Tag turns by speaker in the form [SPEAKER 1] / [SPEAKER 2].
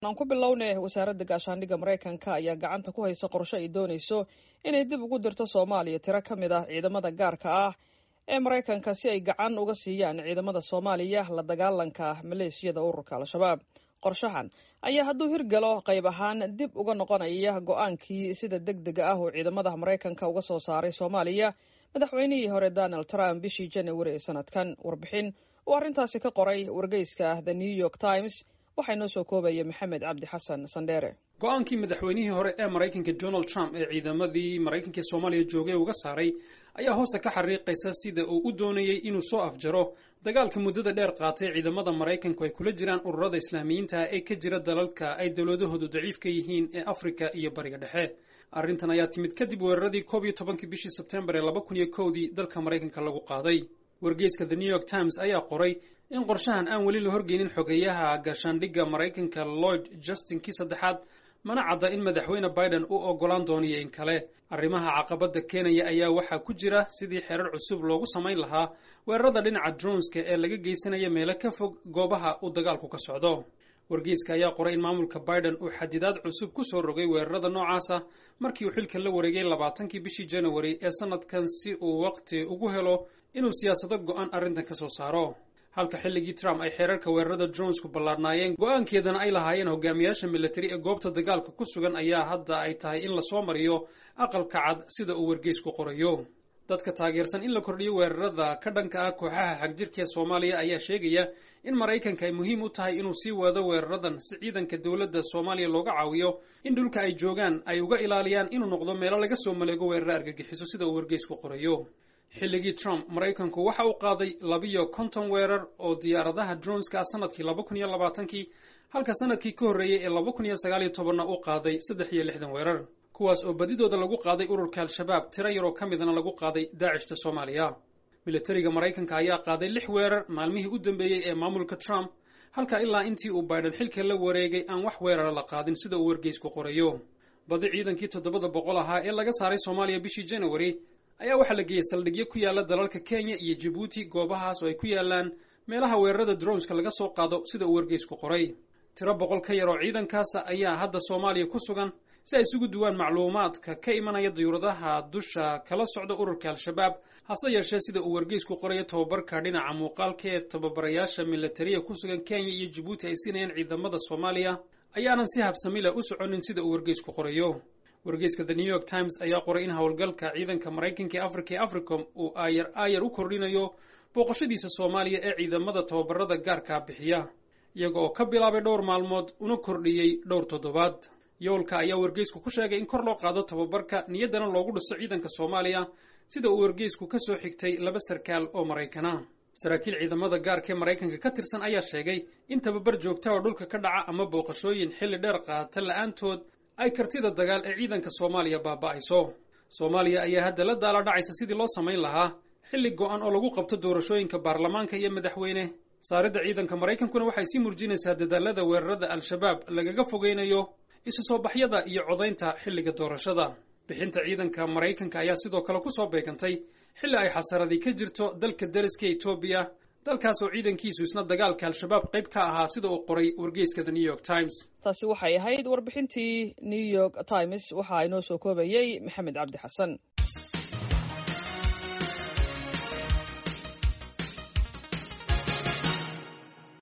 [SPEAKER 1] aan ku bilownay wasaaradda gaashaandhigga maraykanka ayaa gacanta ku haysa qorshe ay doonayso inay dib ugu dirto soomaaliya tiro ka mid ah ciidamada gaarka ah ee maraykanka si ay gacan uga siiyaan ciidamada soomaaliya la dagaalanka maleeshiyada ururka al-shabaab qorshahan ayaa hadduu hirgalo qayb ahaan dib uga noqonaya go-aankii sida deg dega ah uu ciidamada maraykanka uga soo saaray soomaaliya madaxweynihii hore donald trump bishii janawari ee sanadkan warbixin uu arrintaasi ka qoray wargeyska the new york times waxaa inoo soo koobaya maxamed cabdi xasan sandheere
[SPEAKER 2] go-aankii madaxweynihii hore ee maraykanka donald trump ee ciidamadii maraykanka soomaaliya joogay uga saaray ayaa hoosta ka xariiqaysa sida uu u doonayey inuu soo afjaro dagaalka muddada dheer qaatay ciidamada maraykanku ay kula jiraan ururada islaamiyiinta ee ka jira dalalka ay dowladahoodu daciif ka yihiin ee afrika iyo bariga dhexe arrintan ayaa timid kadib weeraradii koob iyo tobankii bishii sebtembar ee laba kun iyo kowdii dalka maraykanka lagu qaaday wargeyska the new york times ayaa qoray in qorshahan aan weli la horgeynin xogeeyaha gaashaandhigga maraykanka lloyd justinkii saddexaad mana cadda in madaxweyne biden u oggolaan dooniyo in kale arrimaha caqabadda keenaya ayaa waxaa ku jira sidii xerar cusub loogu samayn lahaa weerarada dhinaca dronska ee laga geysanaya meelo ka fog goobaha uu dagaalku ka socdo wargeyska ayaa qoray in maamulka biden uu xadidaad cusub ku soo rogay weerarada noocaasa markii uu xilka la wareegay labaatankii bishii january ee sanadkan si uu waqti ugu helo inuu siyaasado go-an arrintan ka soo saaro halka xilligii trump ay xeerarka weerarada dronesku ballaadhnaayeen go-aankeedana ay lahaayeen hogaamiyaasha militari ee goobta dagaalka ku sugan ayaa hadda ay tahay in lasoo mariyo aqalka cad sida uu wargeysku qorayo dadka taageersan in la kordhiyo weerarada ka dhanka ah kooxaha xagjirka ee soomaaliya ayaa sheegaya in maraykanka ay muhiim u tahay inuu sii wado weeraradan si ciidanka dowladda soomaaliya looga caawiyo in dhulka ay joogaan ay uga ilaaliyaan inuu noqdo meelo laga soo maleego weeraro argagixiso sida uu wargeysku qorayo xilligii trump maraykanku waxa uu qaaday labiyo konton weerar oo diyaaradaha droneska ah sanadkii laba kun iyo labaatankii halka sanadkii ka horreeyey ee laba kun iyo sagaal iyo tobanna uu qaaday saddex iyo lixdan weerar kuwaas oo badidooda lagu qaaday ururka al-shabaab tiro yaroo ka midna lagu qaaday daacishta soomaaliya militariga maraykanka ayaa qaaday lix weerar maalmihii u dambeeyey ee maamulka trump halka ilaa intii uu biden xilka la wareegay aan wax weerara la qaadin sida uu wargeysku qorayo badi ciidankii toddobada boqol ahaa ee laga saaray soomaaliya bishii january ayaa waxaa la geeyey saldhigyo ku yaala dalalka kenya iyo jabuuti goobahaas oo ay ku yaalaan meelaha weerarada droneska laga soo qaado sida uu wargeysku qoray tiro boqol ka yar oo ciidankaasa ayaa hadda soomaaliya ku sugan si ay isugu duwaan macluumaadka ka imanaya diyuuradaha dusha kala socda ururka al-shabaab hase yeeshee sida uu wargeysku qorayo tobabarka dhinaca muuqaalka ee tababarayaasha militariya ku sugan kenya iyo jabuuti ay siinayaan ciidamada soomaaliya ayaanan si habsamila u soconin sida uu wargeysku qorayo wargeyska the new york times ayaa qoray in howlgalka ciidanka maraykanka ee afrika ee africom uu aayar aayar u kordhinayo booqashadiisa soomaaliya ee ciidamada tababarada gaarkaa bixiya iyaga oo ka bilaabay dhowr maalmood una kordhiyey dhowr toddobaad yoolka ayaa wargeysku ku sheegay in kor loo qaado tababarka niyaddana loogu dhiso ciidanka soomaaliya sida uu wargeysku ka soo xigtay laba sarkaal oo maraykana saraakiil ciidamada gaarka ee maraykanka ka tirsan ayaa sheegay in tababar joogta oo dhulka ka dhaca ama booqashooyin xilli dheer qaata la-aantood ay kartida dagaal ee ciidanka soomaaliya baaba'ayso soomaaliya ayaa hadda la daala dhacaysa sidii loo samayn lahaa xilli go-an oo lagu qabto doorashooyinka baarlamaanka iyo madaxweyne saaridda ciidanka maraykankuna waxay sii murjinaysaa dadaalada weerarada al-shabaab lagaga fogeynayo isu soo baxyada iyo codaynta xilliga doorashada bixinta ciidanka maraykanka ayaa sidoo kale kusoo beegantay xilli ay xasaradii ka jirto dalka dariska etoobiya dalkaas oo ciidankiisu isna dagaalka al-shabaab qayb ka ahaa sida uu qoray wargeyska the new york times
[SPEAKER 1] taasi waxay ahayd warbixintii new york times waxaa inoo soo koobayey maxamed cabdi xasan